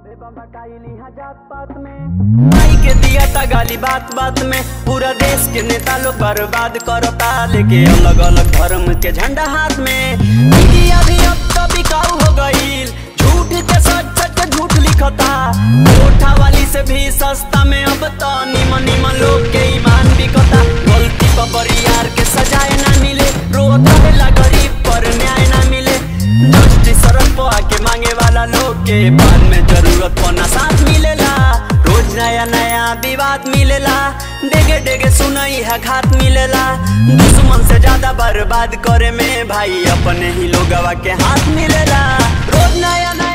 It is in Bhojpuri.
सबे बम्बटाइली हा जात पात में माई के दिया ता गाली बात बात में पूरा देश के नेता लोग बर्बाद करता लेके अलग अलग धर्म के झंडा हाथ में मीडिया भी अब तो बिकाऊ हो गईल झूठ के सच सच के झूठ लिखता कोठा वाली से भी सस्ता में अब तो निमन निमन लोग के ईमान बिकता गलती पर बरियार के सजाए ना मिले रोता है गरीब पर न्याय ना मिले दृष्टि सड़क पर आके मांगे वाला लोग के बाद में जरूरत पना साथ मिलेला रोज नया नया विवाद मिलेला डेगे डेगे सुनई है घात मिलेला दुश्मन से ज्यादा बर्बाद करे में भाई अपने ही लोगवा के हाथ मिलेला रोज नया नया